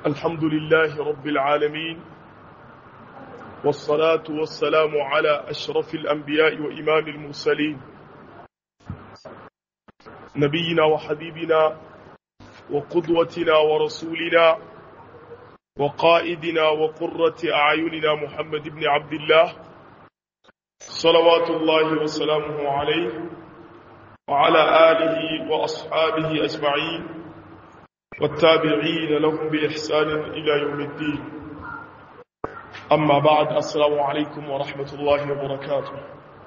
الحمد لله رب العالمين والصلاة والسلام على أشرف الأنبياء وإمام المرسلين نبينا وحبيبنا وقدوتنا ورسولنا وقائدنا وقرة أعيننا محمد بن عبد الله صلوات الله وسلامه عليه وعلى آله وأصحابه أجمعين والتابعين لهم بإحسان إلى يوم الدين أما بعد السلام عليكم ورحمة الله وبركاته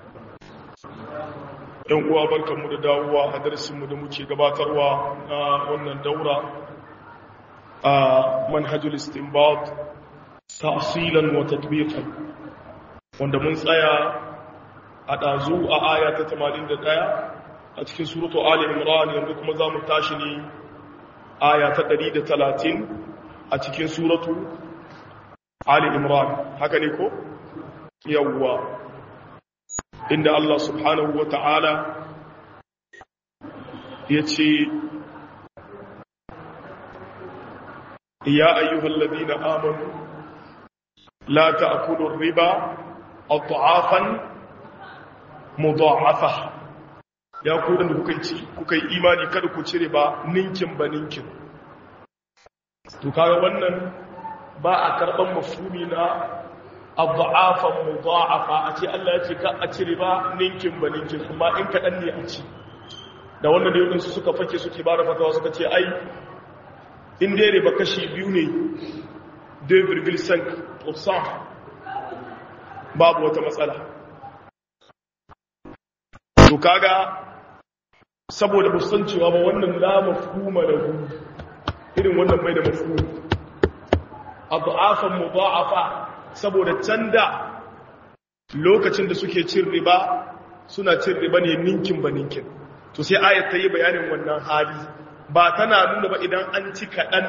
‘yan uwa barkanmu da dawowa a darasinmu da muke gabatarwa na wannan daura a manhajul istinbat tafsilan wa tatbiqan wanda mun tsaya a ɗazu a aya ta 81 a cikin suratu ali imran yanzu kuma za mu tashi ne aya ta 130 a cikin suratu ali imran haka ne ko yawwa inda Allah subhanahu wa ta'ala ya ce ya ayyuhal ladina amanu la ta'kulu riba adhafan mudha'afa ya ku da kuka ci kuka yi imani kada ku cire ba ninkin ba ninkin to kaga wannan ba a karban mafhumi na adhafan mudha'afa a ce Allah ya ce ka a cire ba ninkin ba ninkin kuma in kadan ne a ci da wannan da yau suka fake suke ba da fatawa suka ce ai in dai riba kashi biyu ne 2,5% babu wata matsala to kaga saboda musan cewa ba wannan la mafhuma lahu irin wannan bai da mafhuma adhafan mudha'afa saboda canda lokacin da suke cin riba suna cin riba ne ninkin ba ninkin to sai ayat ta yi bayanin wannan hali ba tana nuna ba idan an ci kaɗan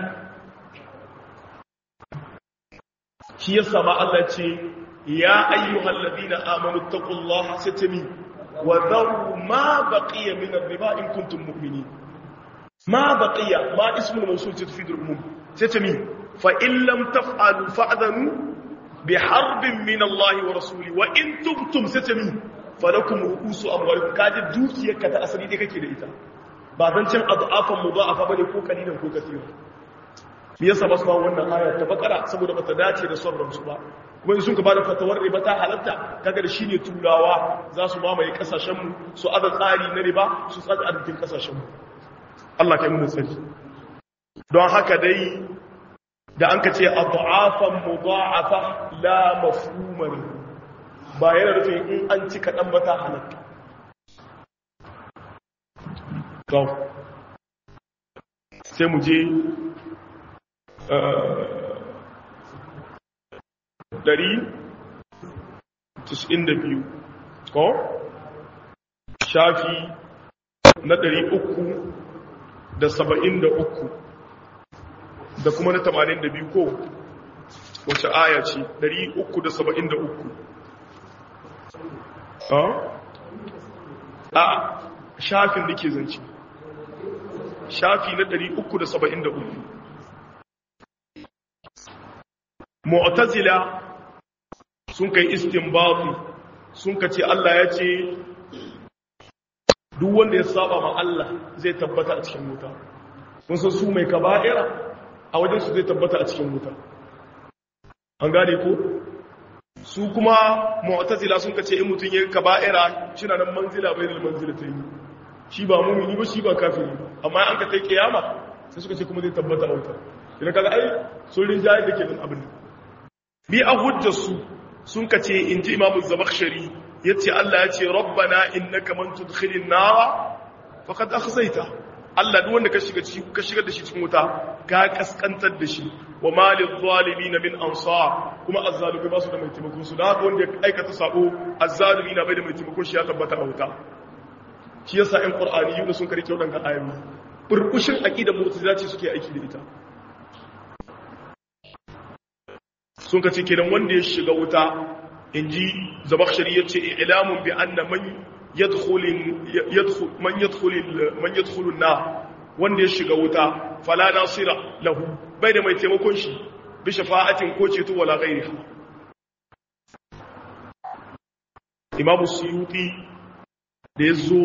shi yasa ma Allah ce ya ayyuhal ladina amanu taqullaha satami wa dharu ma baqiya min ar-riba in kuntum mu'minin ma baqiya ma ismul mawsul tufidu al-umum satami fa in lam taf'alu fa'dhanu bi harbin min Allah wa rasuli wa in tubtum satami falakum ru'usu amwalikum kaji dukiyarka ta asali dai kake da ita ba zan cin adafan mudha'afa bane ko kalilan ko kasira me yasa ba su ba wannan aya ta bakara saboda bata dace da son ransu ba kuma in sun ka bada fatawar riba ta halatta kaga da shine turawa za su mamaye kasashen mu su aza tsari na riba su tsada arzikin kasashen mu Allah kai mu sani don haka dai da an ka ce adafan mudha'afa la mafhuma ba yana nufin in an ci kaɗan ba ta halatta to sai mu je ɗari da biyu ko shafi na ɗari uku da saba'in da uku da kuma na tamanin da biyu ko wace aya ce ɗari uku da saba'in da uku a shafin da ke zance shafi na 373 mu'tazila sun kai istinbati sun kace Allah ya ce duk wanda ya saba ma Allah zai tabbata a cikin wuta kun san su mai kaba'ira a wajen su zai tabbata a cikin wuta an gane ko su kuma mu'tazila sun kace in mutun yayin kaba'ira shina nan manzila bainal manzilatayn shi ba mu'mini ba shi ba kafiri amma an ka kai kiyama sai suka ce kuma zai tabbata a wuta idan kaga ai sun rinjaye da ke nan abin bi a hujjar su sun kace inji imamu zamakhshari yace Allah ya ce rabbana innaka man tudkhilin nara faqad akhzayta Allah duk wanda ka shiga ciki ka shigar da shi cikin wuta ka kaskantar da shi wa malil zalimin min ansar kuma azzalimi ba su da mai taimakon su da haka wanda ya aikata sako azzalimi na bai da mai taimakon shi ya tabbata a wuta shi yasa ɗan qur'ani yuna sun karike wadannan ayoyi burkushin aqidar mu'tazila ce suke aiki da ita sun kace kenan wanda ya shiga wuta inji zabakhshari yace ilamun bi anna man yadkhul yadkhul man yadkhul man yadkhul an wanda ya shiga wuta fala nasira lahu bai da mai taimakon shi bi shafa'atin ko ceto wala ghairiha imamu suyuti da ya zo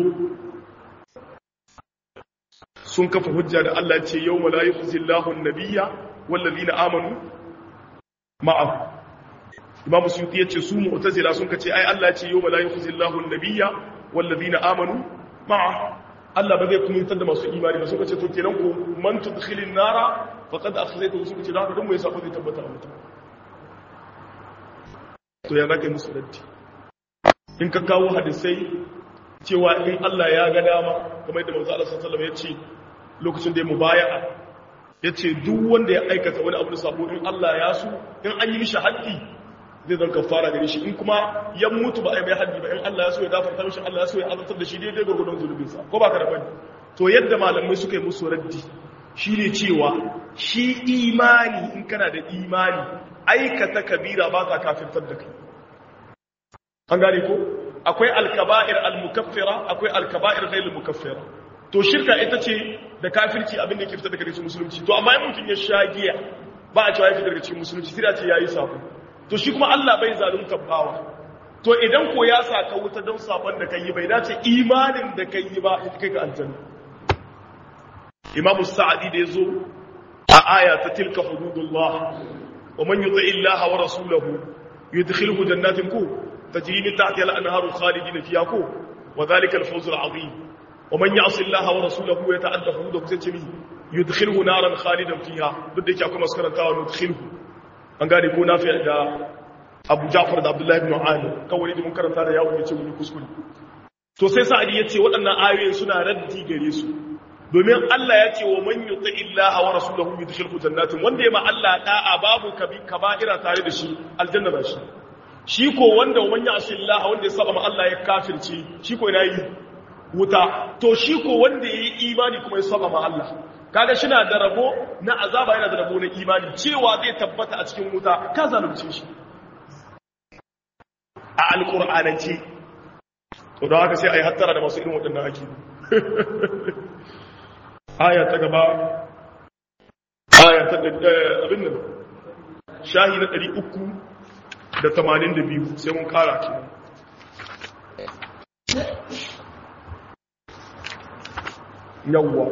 sun kafa hujja da Allah ce yau ma la yukhzillahu an-nabiyya wallazina amanu ma'ahu imamu suyuti yace su mu'tazila sun kace ai Allah ce yau ma la yukhzillahu an-nabiyya wallazina amanu ma'ahu Allah ba zai kumintar da masu imani ba suka ce to kenan ko man tudkhilin nara faqad akhzaytu suka ce da haka dan mu yasa ba zai tabbata a mutum to ya zaka musu raddi in ka kawo hadisai cewa in Allah ya ga dama kamar yadda manzo Allah sallallahu alaihi wasallam ya ce lokacin da ya mubaya'a yace duk wanda ya aikata wani abu da sabo in Allah ya so in an yi mishi haddi zai zan kafara gare shi in kuma ya mutu ba a yi mai haddi ba in Allah ya so ya gafarta mishi Allah ya so ya azabtar da shi daidai gurgurdon zulubinsa ko ba ka da bane to yadda malamai suka yi musu raddi shine cewa shi imani in kana da imani aikata kabira ba ta kafirtar da kai an gane ko akwai alkaba'ir almukaffira akwai alkaba'ir ghairu mukaffira to shirka ita ce da kafirci abin da ke fitar daga cikin musulunci to amma in mutum ya sha giya ba a cewa ya fitar daga cikin musulunci sai a ce yayi sabo to shi kuma Allah bai zalunta bawa to idan ko ya saka wuta don sabon da kai bai dace imanin da kai ba ya kai ga aljanna Imam Sa'di da yazo a aya ta tilka hududullah wa man yuti illaha wa rasulahu yudkhiluhu jannatin ku tajri min tahtiha al-anharu khalidina fiha ku wa dhalika al-fawz al-'azim wa man ya'si illaha wa rasulahu yata'adda hududahu sai ce mi yudkhiluhu naran khalidan fiha duk da yake akwai maskarantawa yudkhiluhu an gane ko nafi da abu jafar da abdullahi ibn ali kawai da mun karanta da yawo yace mun kuskure to sai sa'adi yace waɗannan ayoyin suna raddi gare su domin Allah ya ce wa man yuti illaha wa rasulahu yudkhilhu jannatin wanda ya ma Allah da'a babu kaba'ira tare da shi aljanna ba shi shi ko wanda wa man ya'si Allah wanda ya saba ma Allah ya kafirce shi ko ina yi wuta to shi ko wanda yayi imani kuma ya saba ma Allah kaga shina da rabo na azaba yana da rabo na imani cewa zai tabbata a cikin wuta ka zalunce shi a alƙur'anance to don haka sai a yi hattara da masu irin waɗannan ake aya ta gaba aya ta abin nan shahi na ɗari uku da tamanin da biyu sai mun ƙara ke yawwa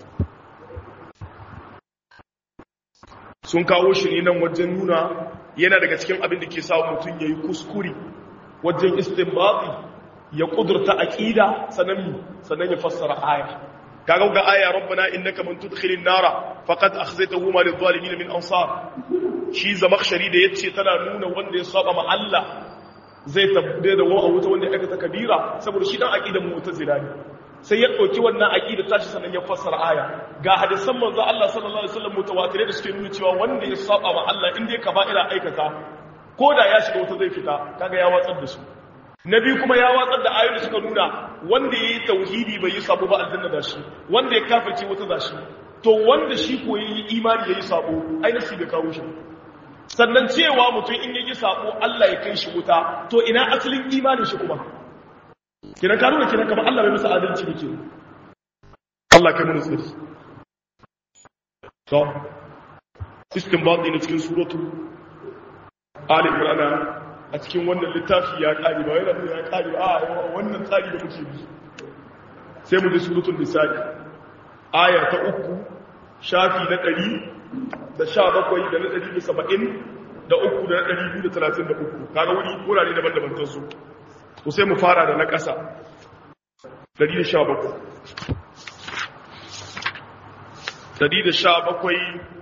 sun kawo shi ne nan wajen nuna yana daga cikin abin da ke sa mutum ya yi kuskure wajen istinbati ya kudurta aqida sanan sanan ya fassara aya kaga ga aya rabbana innaka man tudkhilin nara faqad akhzaytahu ma lidh-dhalimin min ansar shi zamakhshari da yace tana nuna wanda ya saba ma Allah zai tabbe da wa wuta wanda ya aikata kabira saboda shi dan aqidan mu'tazila ne sai ya dauki wannan aqida tashi sanan ya fassara aya ga hadisan manzo Allah sallallahu alaihi wasallam mutawatirai da suke nuna cewa wanda ya saba ma Allah inda ya kaba'ira aikata ko da ya shiga wuta zai fita kaga ya watsar da su na biyu kuma ya watsar da ayoyi suka nuna wanda ya yi tauhidi bai yi sabo ba aljanna da shi wanda ya kafirce wuta da shi to wanda shi ko yi imani ya yi sabo ai nasi bai kawo shi sannan cewa mutum in yayi sabo Allah ya kai shi wuta to ina asalin imanin shi kuma kiran ka nuna kiran kamar Allah bai musu adalci ne ke Allah kai mun tsiri to istinbati ne cikin suratul Ali Imran a cikin wannan littafi ya ƙari ba yana nuna ya ƙari ba a wannan tsari da muke bi sai mu ji surutun misali aya ta uku shafi na ɗari da sha bakwai da na ɗari da saba'in da uku da na ɗari biyu da talatin da uku kaga wuri wurare daban-daban ta su to sai mu fara da na ƙasa ɗari da sha bakwai ɗari da sha bakwai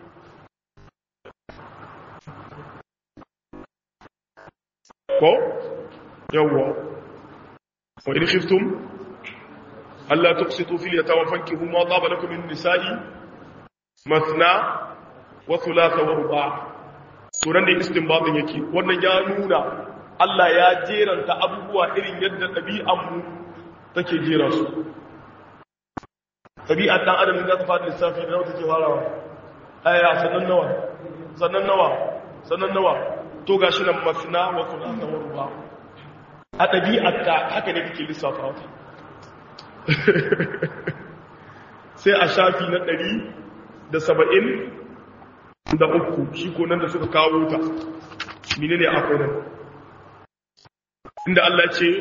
ko yawwa wa in khiftum alla tuqsitu fil yatama fankihu ma taba lakum min nisa'i mathna wa thulatha wa ruba' suran da istinbatin yake wannan ya nuna Allah ya jeranta abubuwa irin yadda ɗabi'an mu take jera su ɗabi'ar ɗan adam za ta fara lissafi da nawa take farawa aya sannan nawa sannan nawa sannan nawa to ga shi nan masna wa thulatha wa ruba a ɗabi'arka haka ne kake lissafa wata sai a shafi na ɗari da saba'in da uku shi ko nan da suka kawo ta menene akwai nan inda Allah ce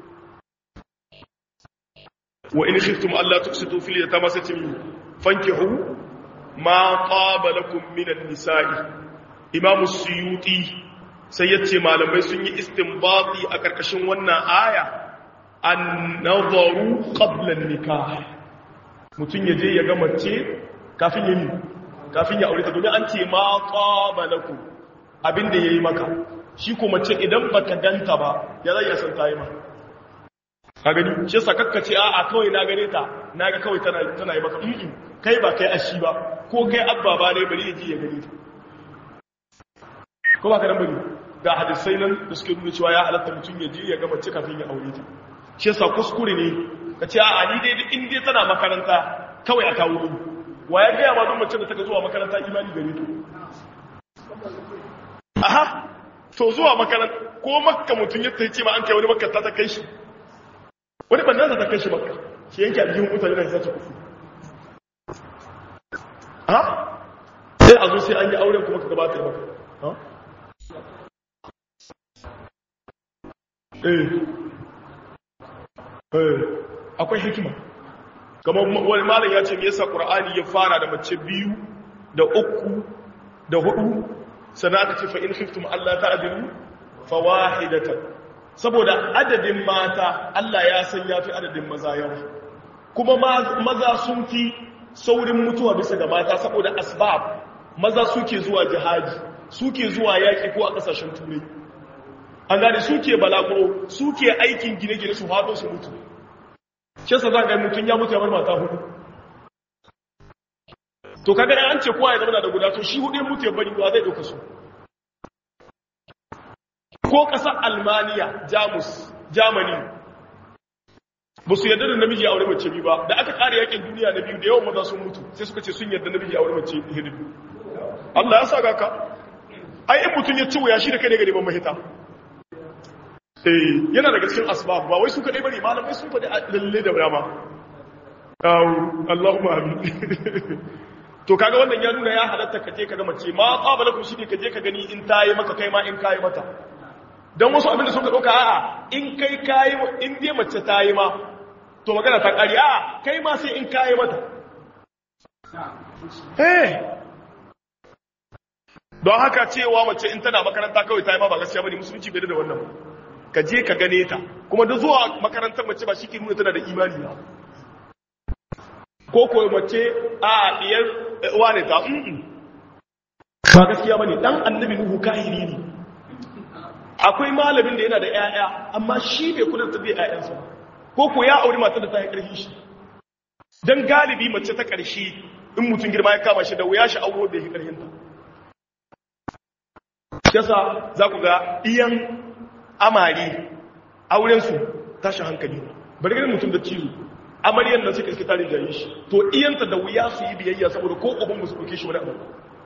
wa in khiftum alla tuqsitu fil yatama satim fankihu ma qaba lakum min an-nisa'i imam suyuti sai yace malamai sun yi istinbati a karkashin wannan aya an-nazaru qabla an-nikah mutun yaje ya ga mace kafin yin kafin ya aure ta domin an ce ma qaba lakum abinda yayi maka shi ko mace idan baka ganta ba ya zai san tayi ma ka gani shi yasa kakkace a a kawai na gane ta naga kawai tana tana yi maka mm kai ba kai ashi ba ko kai abba ba ne bari yaji ya gane ta ko ba ka dan bari ga hadisai nan da suke nuna cewa ya halatta mutum ya je ya ga mace kafin ya aure ta shi yasa kuskure ne ka ce a ni dai in dai tana makaranta kawai a kawo ni wa ya gaya ma duk mace da ta zuwa makaranta imani gare ta aha to zuwa makaranta ko makka mutum ya ce ma an kai wani makka ta kai shi wani bannan ta kai shi makka shi yanke aljihun mutane da sace kufu ha sai a zo sai an yi auren kuma ka gabata maka ha eh eh akwai hikima kamar wani malam ya ce me yasa qur'ani ya fara da mace biyu da uku da hudu sannan aka ce fa in khiftum alla ta'dilu fawahidatan saboda adadin mata Allah ya san yafi adadin maza yawa kuma maza sun fi saurin mutuwa bisa ga mata saboda asbab maza suke zuwa jihadi suke zuwa yaki ko a kasashen turai an gane suke balaguro suke aikin gine-gine su haɗo su mutu shi yasa za ga mutum ya mutu ya bar mata hudu to kaga dan an ce kowa ya zama da guda to shi hudu mutu ya bari wa zai dauka su ko kasar almaniya jamus germany ba su yarda da namiji ya aure mace biyu ba da aka kare yakin duniya na biyu da yawan maza sun mutu sai suka ce sun yarda namiji ya aure mace hidu Allah ya sa ga ka ai in mutum ya ci wuya shi da kai ne ga neman mahita eh yana daga cikin asbab ba wai su kadai bane malamai sun faɗi lalle da dama Allahumma amin to kaga wannan ya nuna ya halatta kaje kaga mace ma qabalakum shi ne kaje ka gani in tayi maka kai ma in kai mata dan wasu abin da suka dauka a'a in kai kai in dai mace tayi ma to magana ta kari a'a kai ma sai in kai mata eh don haka cewa mace in tana makaranta kawai tayi ma ba gaskiya bane musulunci bai da wannan ka je ka gane ta kuma da zuwa makarantar mace ba shi ke nuna tana da imani ba ko ko mace a diyar wane ta ba gaskiya bane dan annabi nuhu kahiri ne akwai malamin da yana da ƴaƴa amma shi bai kula da tabi'a ƴaƴansa ko ko ya aure matar da ta yi ƙarfi shi dan galibi mace ta ƙarshe in mutum girma ya kama shi da wuya shi auro da ya ƙarfin ta yasa za ku ga iyan amari auren su tashi hankali bari ganin mutum da ciwo amaryan nan suka iske tare da yi shi to iyanta da wuya su yi biyayya saboda ko uban musu ɗauke shi wani abu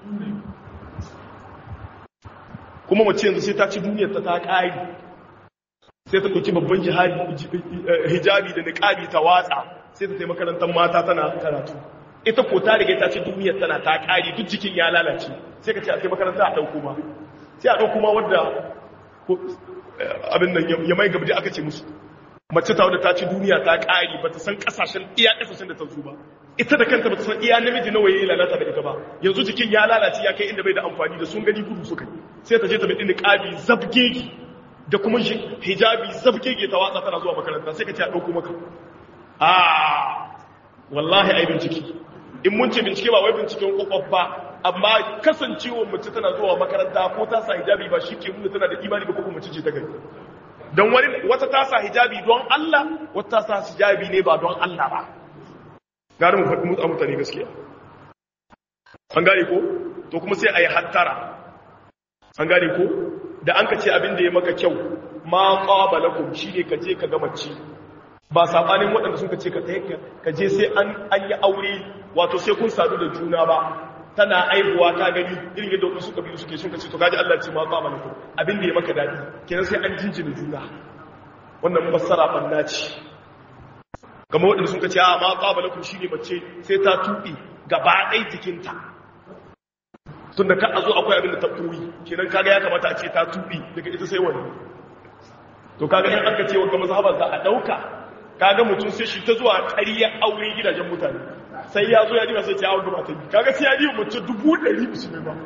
kuma mace yanzu sai ta ci duniyar ta ta ƙari sai ta ɗauki babban hijabi da niƙabi ta watsa sai ta taimaka makarantar mata tana karatu ita ko ta riga ta ci duniyar tana ta ƙari duk jikin ya lalace sai ka ce a sai makaranta a ɗauko ma sai a ɗauko ma wadda abin nan ya mai gabji aka ce musu mace ta wadda ta ci duniya ta ƙari ba ta san ƙasashen iya ƙasashen da ta zo ba ita da kanta ba ta san iya namiji nawa yayi lalata da ita ba yanzu jikin ya lalace ya kai inda bai da amfani da sun gani gudu suka sai ta je ta bidi niqabi zabgegi da kuma hijabi zabgege ta watsa tana zuwa makaranta sai ka ce a dauko maka ah wallahi ai bincike in mun ce bincike ba wai binciken kokof ba amma kasancewar mace tana zuwa makaranta ko ta sa hijabi ba shi ke nuna tana da imani ba ko kuma mace ce ta gari don wani wata ta sa hijabi don Allah wata ta sa hijabi ne ba don Allah ba gari mu faɗi mutsa mutane gaskiya an gane ko to kuma sai a yi hattara an gane ko da an ka ce abin da ya maka kyau ma ƙwabalakum shi ne ka je ka gama ci ba saɓanin waɗanda sun ka ce ka je sai an yi aure wato sai kun sadu da juna ba tana aibuwa ta gani irin yadda wasu suka biyu suke sun ka ce to gaji Allah ce ma ƙwabalakum abin da ya maka daɗi kenan sai an jinjina juna wannan fassara ɓanna ce kamar waɗanda sun ka ce a ma ƙwabalakum shi ne mace sai ta tuɓe gaba ɗai jikinta tun da ka a zo akwai abin da ta koyi kenan kaga ya kamata a ce ta tuɓi daga ita sai wani to kaga in aka ce wanda mazhabar za a ɗauka kaga mutum sai shi ta zuwa ƙariyar aure gidajen mutane sai ya zo ya diba sai ce awon gaba ta yi kaga sai ya diba mutum dubu ɗari musulmi ba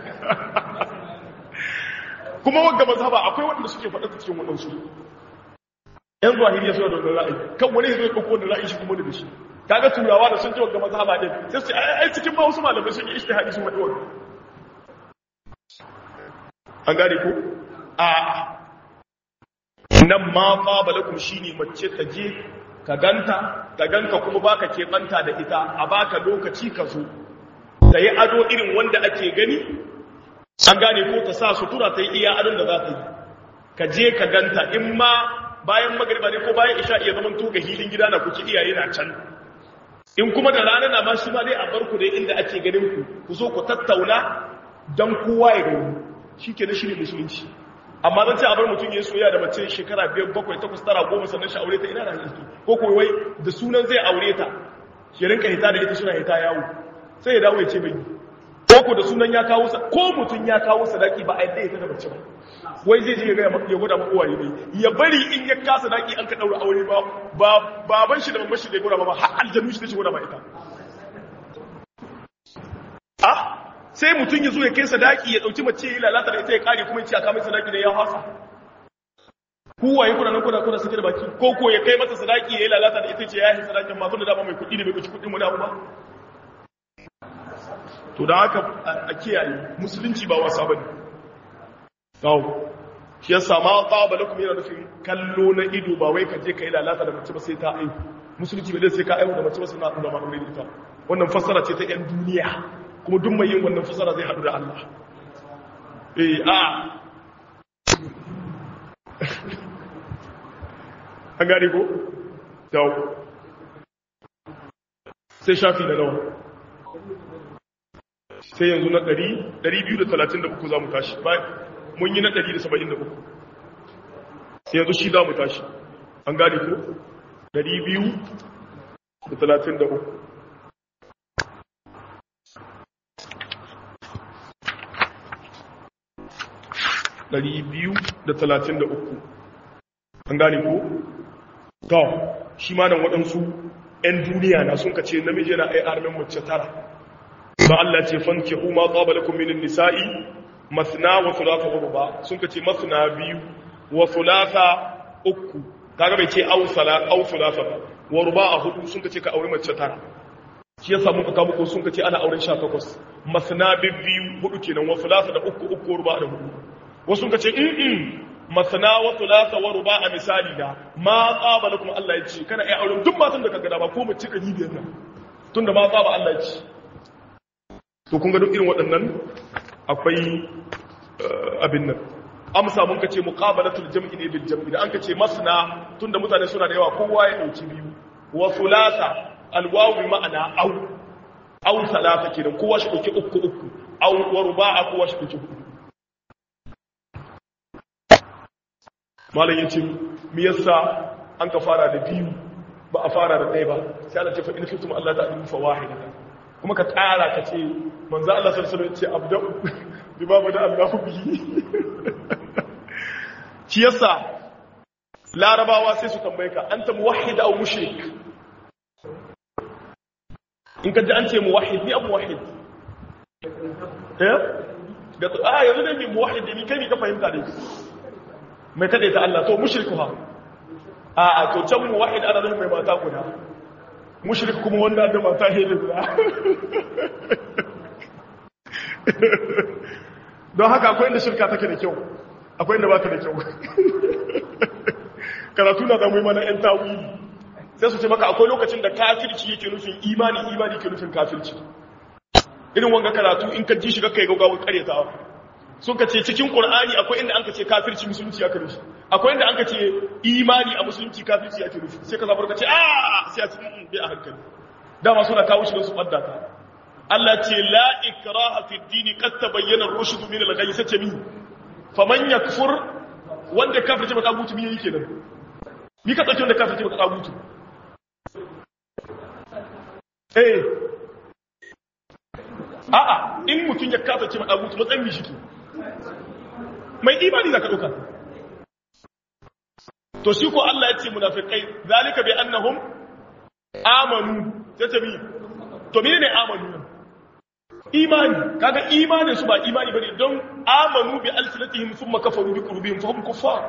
kuma wanda mazhaba akwai wanda suke faɗa cikin waɗansu yan zahiriya suna da wannan ra'ayi kan wani zai ɗauko wannan ra'ayi shi kuma da shi kaga turawa da sun ce wanda mazhaba din sai su ai cikin ba wasu malamai sun yi ijtihadi sun faɗi wannan an gane ko a nan ma qaba lakum shine mace ta je ka ganta ka ganka kuma baka keɓanta da ita a baka lokaci ka zo ta yi ado irin wanda ake gani an gane ko ta sa sutura ta yi iya adon da za ta yi ka je ka ganta in ma bayan magariba ne ko bayan isha iya zaman to ga hilin gida na kuke iyaye na can in kuma da rana na ma shi ma dai a barku dai inda ake ganin ku ku zo ku tattauna don kowa ya gani shi ke na shirin musulunci amma zan ce a bar mutum ya soya da mace shekara biyar bakwai takwas tara goma sannan shi aure ta ina da hanki ko kuwa wai da sunan zai aure ta ya rinka hita da ita suna hita yawo sai ya dawo ya ce bai ko ko da sunan ya kawo ko mutum ya kawo sadaki ba a yadda ya ta da mace ba wai zai je ya gaya ya gwada maka uwaye ne ya bari in ya kasa daki an ka daura aure ba ba baban shi da mamman shi da ya gwada ba har aljanu shi da shi gwada ba ita ah sai mutum ya zo ya kai sadaki ya dauki mace ya lalata da ita ya kare kuma ya ce a kamar sadaki da ya hasa kuwaye kuna nan kuna kuna sake da baki ko ko ya kai masa sadaki ya yi lalata da ita ce ya yi sadakin masu da dama mai kuɗi da bai kuci kuɗin wani abu ba to da haka a kiyaye musulunci ba wasa bane kawo shi yasa ma qaba lakum yana nufin kallo na ido ba wai ka je ka yi lalata da mace ba sai ta aihu musulunci bai sai ka aihu da mace ba sai na da ma aure ita wannan fassara ce ta yan duniya kuma duk mai yin wannan fassara zai haɗu da Allah eh a an gane ko dawo sai shafi da nawa sai yanzu na 233 za mu tashi mun yi na 173 sai yanzu shi za mu tashi an gane ko 233 233 an gane ko? to shi ma nan waɗansu 'yan duniya na sun kace namiji yana ai armin mace tara ba Allah ce fanke kuma qabalakum min nisa'i masna wa thulatha wa ruba sun kace masna biyu wa thulatha uku kaga bai ce aw sala aw thulatha ba wa ruba a hudu sun kace ka aure mace tara shi yasa muka kawo muku sun kace ana auren 18 masna biyu hudu kenan wa thulatha da uku uku ruba da hudu wasu kace in masana wa thulatha wa ruba misali da ma qaba lakum Allah ya ce kana ai auren duk matan da kaga da ba ko mace ɗari biyar nan tunda ma qaba Allah ya ce to kun ga duk irin waɗannan akwai abin nan amsa mun kace muqabalatul jam'i ne bil jam'i da an kace masna tunda mutane suna da yawa kowa ya dauki biyu wa thulatha alwawu ma'ana au au salata kenan kowa shi dauki uku uku au wa ruba'a kowa shi dauki hudu malam yace me yasa an ka fara da biyu ba a fara da ɗaya ba sai Allah ce fa in kuntum Allah ta'lamu fa wahida kuma ka tsara ka ce manzo Allah sallallahu alaihi wasallam ya ce abda'u bi babu da Allah bihi shi yasa larabawa sai su tambaye ka anta muwahhid aw mushrik in ka ji an ce muwahhid ni abu muwahhid eh da a yanzu ne muwahhid ni kai ni ka fahimta dai mai kada ta Allah to mushriku ha a a to can muwahhid ana nufin mai mata guda mushrik kuma wanda da mata hele guda don haka akwai inda shirka take da kyau akwai inda ba ta da kyau karatu na zamu yi mana yan tawili sai su ce maka akwai lokacin da kafirci yake nufin imani imani ke nufin kafirci irin wanga karatu in ka ji shi kai gaugawar karyatawa sun ka ce cikin qur'ani akwai inda an ka ce kafirci musulunci aka nufi akwai inda an ka ce imani a musulunci kafirci ake nufi sai ka zabar ka ce a sai a cikin bi a hankali dama suna kawo shi don su fadda ka Allah ce la ikraha fi dini qad tabayyana ar-rushd min al-ghayy sace mi faman yakfur wanda kafirci baka gutu mi yake nan ni ka dauke wanda kafirci baka gutu eh a'a in mutum ya kasa ce ma dagutu matsayin mi shike mai imani zaka dauka to shi ko Allah ya ce munafiqai zalika bi annahum amanu tace mi to menene amanu imani kaga imanin su ba imani bane don amanu bi alsinatihim thumma kafaru bi qulubihim fa hum kuffar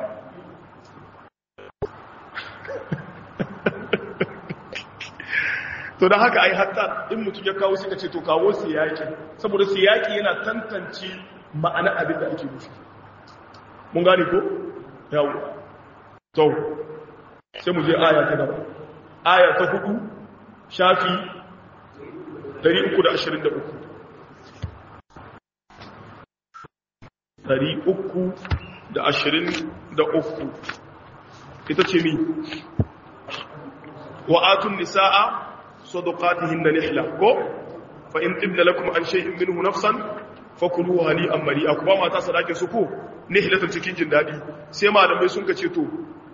to da haka ai hatta in mutum ya kawo suka ce to kawo siyaki saboda siyaki yana tantance ma'ana abin da ake nufi mun gane ko yawo to sai mu je aya ta gaba aya ta hudu shafi 323 323 ita ce mi wa'atun nisa'a صدقاتهن نحلة كو فإن تبن لكم عن شيء منه نفسا فكلوا هنيئا مريئا كما ما تصدق سكو نحلة cikin jin dadi sai malamai sun kace to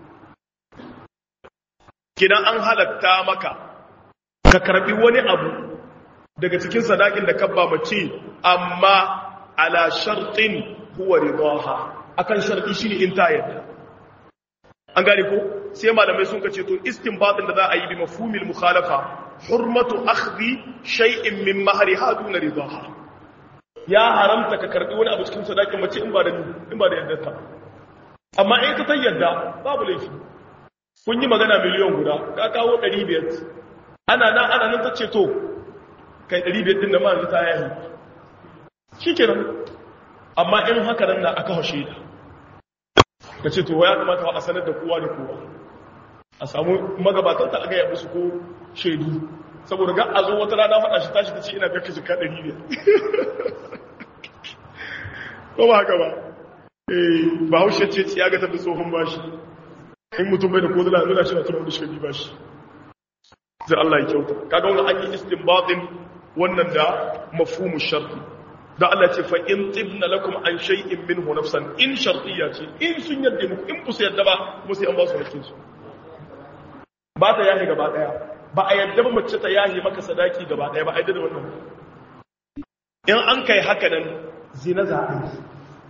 kidan an halatta maka ka karbi wani abu daga cikin sadakin da kabba mace amma ala shartin huwa ridaha akan sharti shine in ta yadda an gane ko sai malamai sun kace to istinbatin da za a yi bi mafhumil mukhalafa hurmatu akhdhi shay'in min mahriha duna ridaha ya haramta ka karbi wani abu cikin sadakin mace in ba da in ba da yaddarta amma in ka tayyada babu laifi kun yi magana miliyan guda ka kawo 500 ana nan ana nan tace to kai 500 din da ma yanzu ta yayi shikenan amma in haka nan na aka hashe da ka ce to ya kamata a sanar da kowa da kowa a samu magabatan ta aga ya musu ko shaidu saboda ga a zo wata rana faɗa shi tashi ta ce ina biyar jika ɗari ne ko ba haka ba eh ba haushe ce tsiya ga tafi tsohon bashi in mutum bai da ko zala nuna shi na tunan da shi bashi zai Allah ya kyauta kaga wani an yi istinbatin wannan da mafhumu sharti da Allah ce fa in tibna lakum an shay'in minhu nafsan in shartiyya ce in sun yadda muku in ku yadda ba kuma sai an ba su hakkin su ba ta yahi gaba daya ba a yadda ba mace ta yahi maka sadaki gaba daya ba a yadda da wannan in an kai haka nan zina za a yi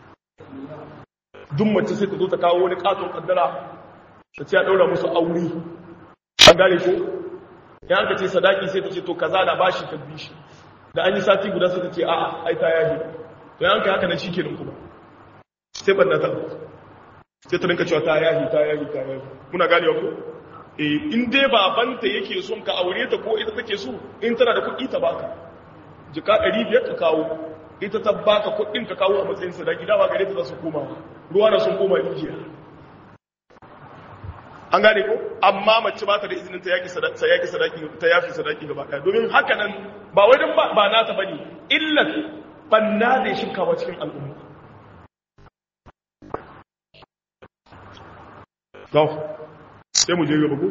duk mace sai ta zo ta kawo wani katon kaddara ta ce a daura musu aure an gane ko ya an ka ce sadaki sai ta ce to kaza na bashi ka bi shi da an yi sati guda suka ce a'a ai ta yahi to yan kai haka nan shikenan kuma sai banda ta sai ta rinka cewa ta yahi ta yahi ta yahi muna gane ko eh in dai babanta yake son ka aure ta ko ita take so in tana da kuɗi ta baka jika 500 ka kawo ita ta baka kuɗin ka kawo a matsayin sadaki dawa gare ta za su koma ruwa na sun koma rijiya an gane ko amma mace ba ta da izinin ta yaki sadaki yaki sadaki ta yafi sadaki gaba ɗaya domin haka nan ba wai dan ba nata bane illat banna da shinkawa cikin al'umma to sai mu je gaba ko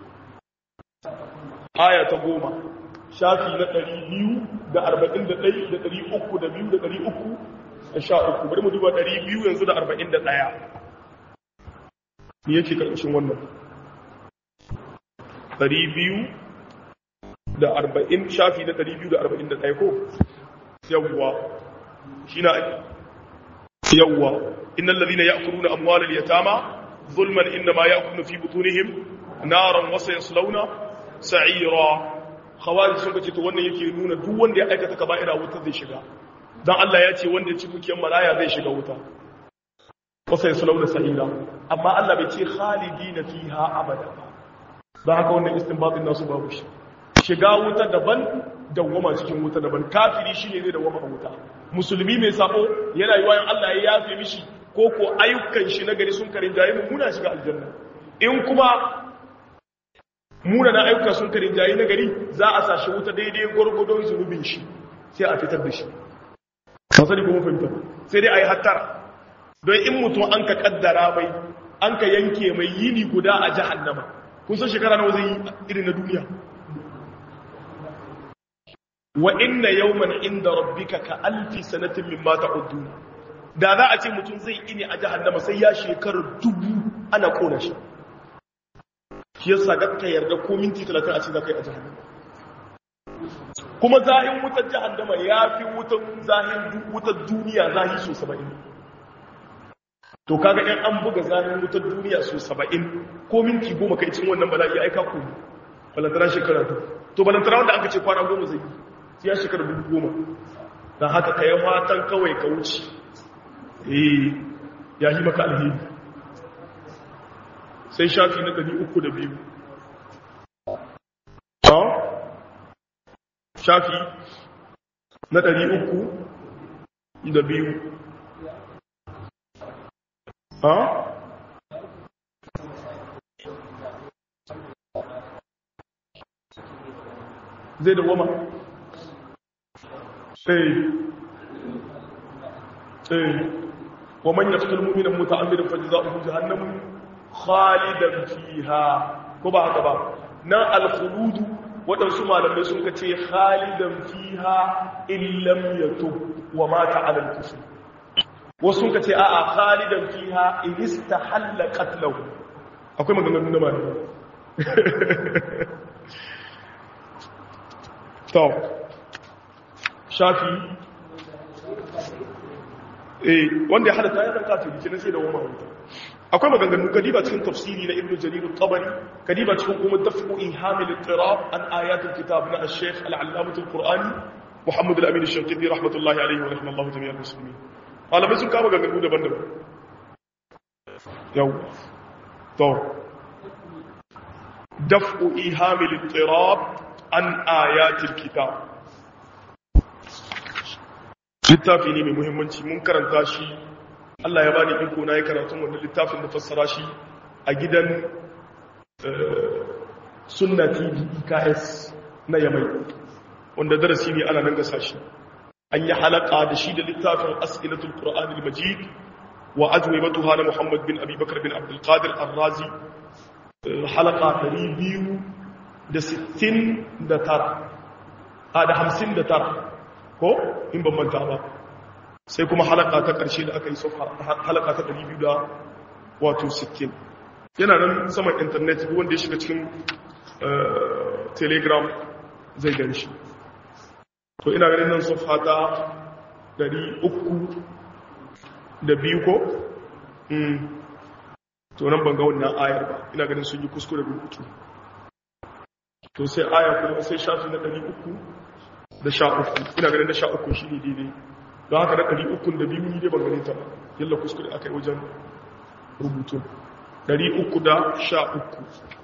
aya ta goma shafi na 241 da 300 da 300 da 200 da 300 da sha uku bari mu duba 200 yanzu da 41 me yake ƙarshen wannan ɗari biyu da arba'in shafi na ɗari biyu da arba'in da ɗaya ko yawwa shi na yawwa innan lalina ya kuru na amwalar ya tama zulman inda ma ya kuru fi butunihim naran wasa ya sulauna sa'ira hawari sun kace to wannan yake nuna duk wanda ya aikata ka ba'ira wuta zai shiga don Allah ya ce wanda ya ci dukiyar maraya zai shiga wuta wasa ya sulauna sa'ira amma Allah bai ce khalidina fiha abada ba haka wannan istinbatin nasu babu shi shiga wuta daban dawwama cikin wuta daban kafiri shine zai dawwama a wuta musulmi mai sabo yana yi wayan Allah ya yafe mishi ko ko ayyukan shi na gari sun karin jayi muna shiga aljanna in kuma muna na ayyuka sun karin jayi na gari za a sashi wuta daidai gwargwadon zunubin shi sai a fitar da shi ba sani kuma fahimta sai dai a yi hattara don in mutum an ka kaddara mai an ka yanke mai yini guda a jahannama kun san shekara nawa zai yi irin na duniya wa inna yawman inda rabbika ka alfi sanatin mimma ta'udun da za a ce mutum zai ini a jahannama sai ya shekarar dubu ana kona shi shi yasa ga ka yarda ko minti 30 a ce za ka yi a jahannama kuma zahin wutar jahannama ya fi zahin wutar duniya zahi so saba'in to kaga yan an buga zahin wutar duniya so saba'in ko minti goma kai cin wannan bala'i aika ku balantana shekara ta to balantana wanda aka ce kwana goma zai yi ya shekara dubu goma don haka ka yi fatan kawai ka wuce eh ya yi maka alheri sai shafi na ɗari uku da biyu shafi na ɗari uku da biyu ha? zai da goma? sai sai wa man yaqtul mu'mina muta'ammidan fajza'uhu jahannam khalidan fiha ko ba haka ba na al-khulud wadansu malamai sun kace khalidan fiha illam yatub wa mata 'ala al-kufr wasu sun kace a'a khalidan fiha in istahalla qatluhu akwai maganganun da malamai to shafi eh wanda ya halatta ya zanka ta jikin sai da wama wuta akwai maganganu kadiba cikin tafsiri na ibnu jarir al-tabari kadiba cikin kuma dafu ihamil al-tirab an ayat al-kitab na al-sheikh al-allamah al-qur'ani muhammad al-amin al-shanqiti rahmatullahi alayhi wa rahmatullahi jami'al muslimin malamai sun kama maganganu daban-daban yau to dafu ihamil al-tirab an ayat al-kitab littafi ne mai muhimmanci mun karanta shi Allah ya bani iko na yi karatun wannan littafin da fassara shi a gidan sunna tv eks na yamai wanda darasi ne ana nan gasa shi an yi halaka da shi da littafin as'ilatul qur'an al-majid wa ajwibatuha na muhammad bin abubakar bin abdul qadir ar-razi halaka 269 a da 59 ko in ban manta ba sai kuma halaka ta ƙarshe da aka yi sofa halaka ta 200 da wato 60 yana nan saman intanet wanda ya shiga cikin telegram zai gan shi to ina ganin nan sofa ta 300 da biyu ko to nan ban ga wannan ayar ba ina ganin sun yi kuskure rubutu to sai aya kuma sai shafi na 300 da sha uku ina ganin da sha uku shi ne daidai don haka da ɗari ukun da biyu ni dai ban ganin ta ba yalla kuskure aka yi wajen rubutu ɗari uku da sha uku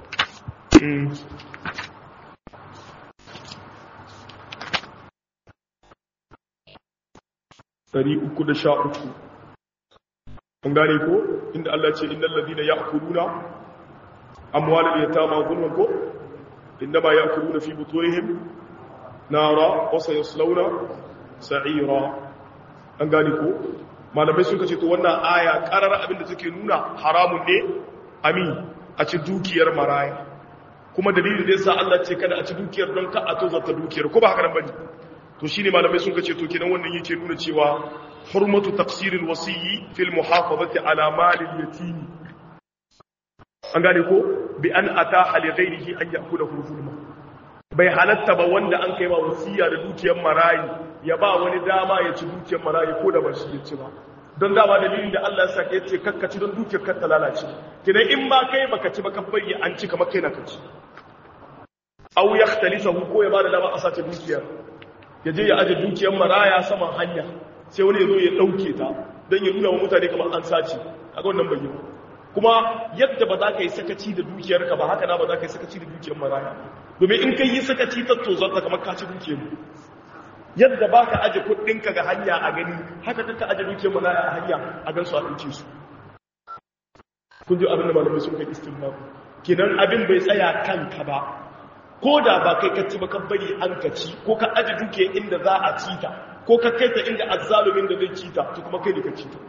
ɗari uku da sha uku an gane ko inda Allah ce inda lalzina ya akuluna amwalar yatama gulman ko inda ba ya akuluna fi butorihim nara wasa ya slauna sa'ira an gani ko malamai sun kace to wannan aya karar abin da take nuna haramun ne ami a ci dukiyar maraya kuma dalilin da yasa Allah ce kada a ci dukiyar don ka a tozarta dukiyar ko ba haka nan bane to shine malamai sun kace to kenan wannan yake nuna cewa hurmatu taqsiril wasiyyi fil muhafazati ala malil yatim an gane ko bi an ataha li ghayrihi an ya'kulahu zulma bai halatta ba wanda an kai ma wasiya da dukiyar marayi ya ba wani dama ya ci dukiyar marayi ko da ba shi ya ci ba don dama dalilin da Allah ya saka yace kakkaci don dukiyar kar ta lalace kidan in ba kai baka ci ba ka bari an ci kamar kai na kaci aw yakhtalisahu ko ya ba da dama a sace dukiyar ya je ya aje dukiyar maraya saman hanya sai wani ya zo ya dauke ta don ya nuna wa mutane kamar an sace kaga wannan bai yi kuma yadda ba za ka yi sakaci da dukiyarka ba haka na ba za ka yi sakaci da dukiyar maraya domin in ka yi sakaci ta tozarta kamar ka ci dukiyar yadda ba ka aje kudinka ga hanya a gani haka kanka aje dukiyar maraya a hanya a gan su a ɗauke su kun ji abin da malamai sun kai istinba kinan abin bai tsaya kanka ba ko da ba kai ka ci ba ka bari an ka ci ko ka aje dukiyar inda za a ci ta ko ka kai ta inda azzalumin da zai ci ta to kuma kai ne ka ci ta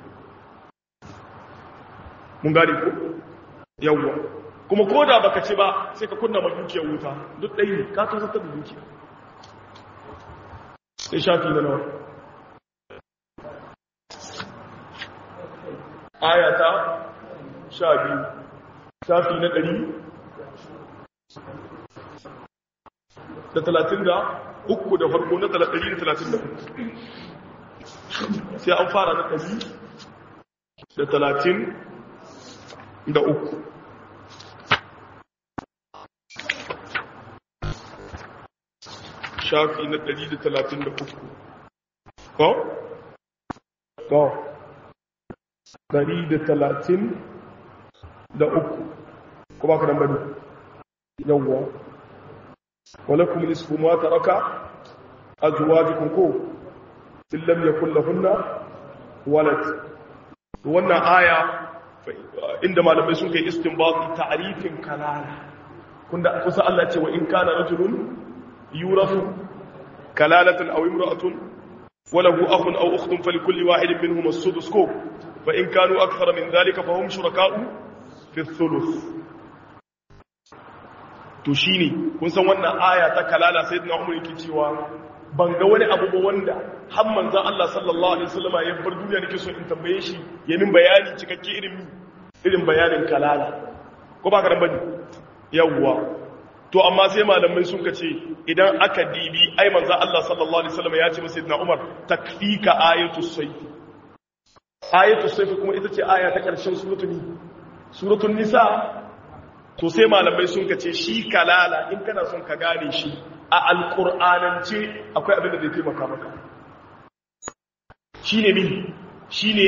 mun gane ko yawwa kuma ko da baka ci ba sai ka kunna ma dukiyar wuta duk ɗaya ne ka tozartar da dukiya sai shafi na nawa ayata sha biyu shafi na ɗari da talatin da uku da farko na 133 sai an fara na 100 da 30 da uku shafi na 133 ko? ko 133 ko ba ka nan bane yawwa walakum nisfu ma taraka azwajukum ko illam yakul lahunna walad wannan aya inda malamai sun kai istinbati ta'rifin kalala kunda kusa Allah ce wa in kana rajulun yurafu kalalatan aw imra'atun وله أخ أو أخت فلكل واحد منهم السدس كو فإن كانوا أكثر من ذلك فهم شركاء في الثلث تشيني kun san wannan aya ta kalala sayyidina Umar yake cewa ban ga wani abu ba wanda har manzon Allah sallallahu alaihi wasallam ya bar duniya nake so in tambaye shi ya min bayani cikakke irin irin bayanin kalala ko ba ka dan bane yawwa to amma sai malamai sun ce idan aka dibi ai manzo Allah sallallahu alaihi wasallam ya ce masa sayyidina Umar takfika ayatu sayf ayatu sayf kuma ita ce aya ta karshen suratul ni suratul nisa to sai malamai sun ce shi kalala in kana son ka gane shi a alqur'anance akwai abin da zai taimaka maka shine min shine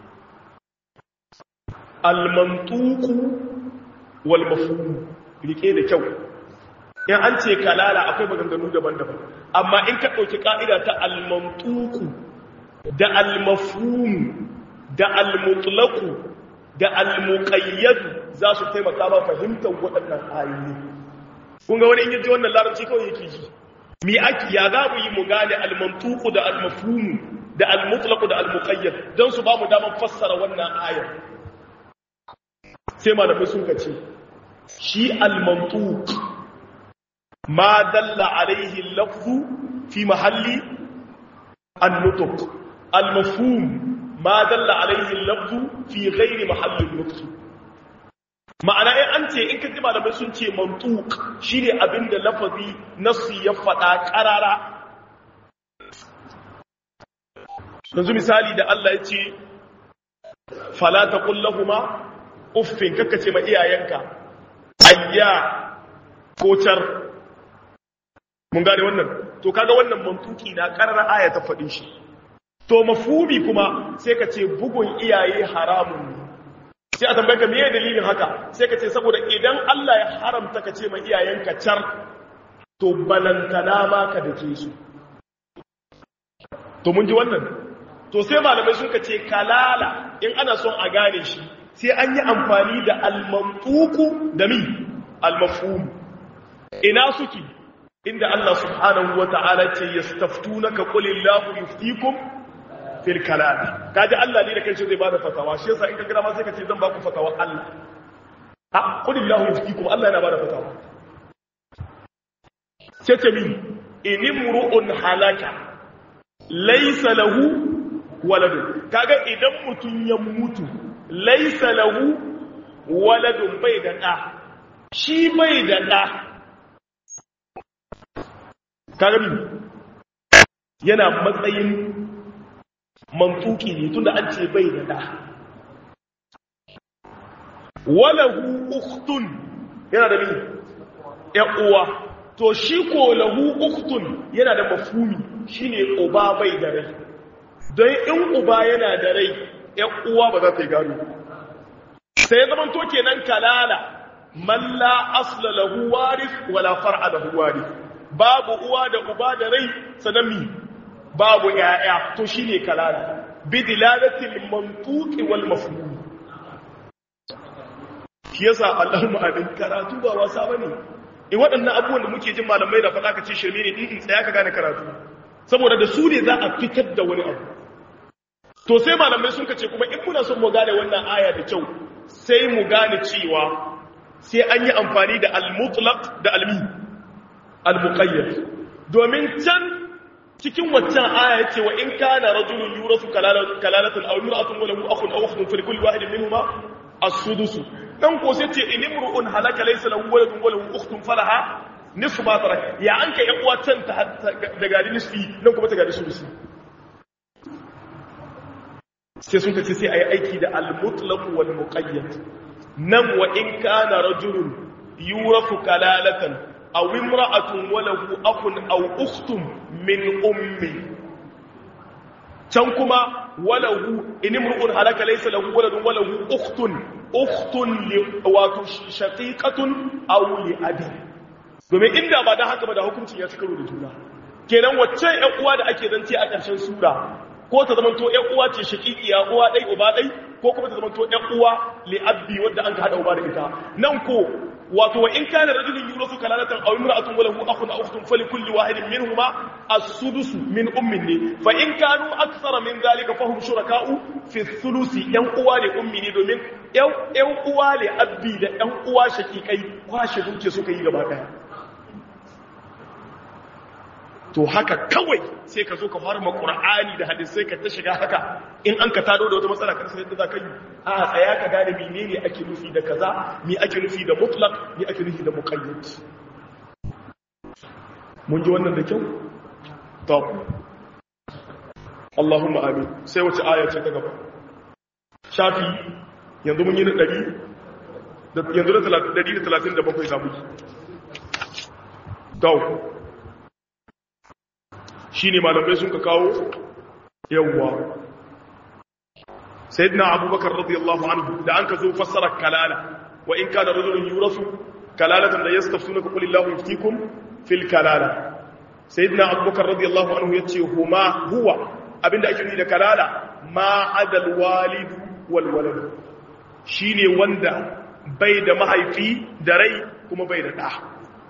al-mantuq wal mafhum rike da kyau in an ce kalala akwai maganganu daban-daban amma in ka ɗauki ƙa'ida ta almantuku da almafhum da almutlaku da almuqayyadu za su taimaka ba fahimtar waɗannan ayoyi kun ga wani in yaji wannan larabci kawai yake ji mi aki ya za mu yi mu gane almantuku da almafhum da almutlaku da almuqayyad don su ba mu damar fassara wannan ayar sai malamai sun ce shi almantuk ما دل عليه اللفظ في محل النطق المفهوم ما دل عليه اللفظ في غير محل النطق ma'ana in an ce in ka ji malamai sun ce mantuk shine abinda lafazi nassi ya faɗa ƙarara yanzu misali da Allah ya ce fala taqul lahumu uffin kaka ce ma iyayenka ayya ko car mun gane wannan to kaga wannan mantuki na karar aya ta faɗin shi to mafumi kuma sai ka ce bugun iyaye haramun ne sai a tambaye ka meye dalilin haka sai ka ce saboda idan Allah ya haramta ka ce ma iyayenka car to balantana ma ka dake su to mun ji wannan to sai malamai sun ka ce kalala in ana son a gane shi sai an yi amfani da almantuku da mi almafhum ina suke inda Allah subhanahu wa ta'ala ce ya staftunaka qulillahu yuftikum fil kalam kaji Allah ne da kanshi zai bada fatawa shi yasa in ka gira ma sai ka ce zan ba ku fatawa Allah ha qulillahu yuftikum Allah yana bada fatawa sai ce min inimru'un halaka laysa lahu waladun kaga idan mutun ya mutu laysa lahu waladun bai da da shi bai da da karami yana matsayin mantuki ne tunda an ce bai da da walahu ukhtun yana da mi uwa to shi ko lahu ukhtun yana da mafhumi shine uba bai da rai don in uba yana da rai uwa ba za ta yi gado sai zaman to kenan kalala man la asla lahu warith wala far'a lahu warith babu uwa da uba da rai sanami babu yaya to shine kalala bidilalatil mantuqi wal mafhum shi yasa Allahumma abin karatu ba wasa bane in waɗannan abubuwan da muke jin malamai da faɗa ka ce shirme ne in tsaya ka gane karatu saboda da su ne za a fitar da wani abu to sai malamai sun kace kuma in muna son mu gane wannan aya da kyau sai mu gane cewa sai an yi amfani da al-mutlaq da al-mi al-muqayyad domin can cikin waccan aya yace wa in kana rajulun yurasu kalalatan aw imra'atun wa lahu akhun aw ukhtun fa likulli wahidin minhuma as-sudus dan ko sai ce in imru'un halaka laysa lahu waladun wa lahu ukhtun falaha nisfu ma tarak ya an kai yan uwa can ta da gari nisfi nan kuma ta gari sulusi sai sun kace sai ayi aiki da al-mutlaq wal muqayyad nan wa in kana rajulun yurafu kalalatan aw imra'atun wa lahu akhun aw ukhtun min ummi can kuma walahu in imru'un halaka laysa lahu waladun walahu ukhtun ukhtun li wato shaqiqatun aw li abi domin inda ba dan haka ba da hukuncin ya ci karo da juna kenan wacce ƴan uwa da ake zance a ƙarshen sura ko ta zama to ƴan uwa ce shaqiqiya uwa dai uba dai ko kuma ta zama to ƴan uwa li abi wanda an ka hada uba da ita nan ko wato wa in kana rajulun yurasu kalalatan aw imra'atun wa lahu akhun aw ukhtun falikulli wahidin minhuma as-sudus min ummin ne fa in kanu akthara min dhalika fahum shuraka'u fi thulusi yan uwa ne ummi ne domin yan yan uwa ne abbi da yan uwa shakikai kwashe duke suka yi gaba daya to haka kawai sai ka zo ka fara ma qur'ani da hadisai ka ta shiga haka in an ka tado da wata matsala kan sai yadda za ka yi a tsaya ka gane menene ake nufi da kaza me ake nufi da mutlaq me ake nufi da muqayyad mun ji wannan da kyau to Allahumma amin sai wace aya ce ta gaba shafi yanzu mun yi na 100 yanzu da 137 zamu yi to shi ne malamai sun ka kawo yawwa sayyidina abubakar radiyallahu anhu da an ka zo fassara kalala wa in kana rajulun yurasu kalalatan da yastaftunaka qul illahu yuftikum fil kalala sayyidina abubakar radiyallahu anhu yace huma huwa abinda ake nufi da kalala ma adal walid wal walad shine wanda bai da mahaifi da rai kuma bai da da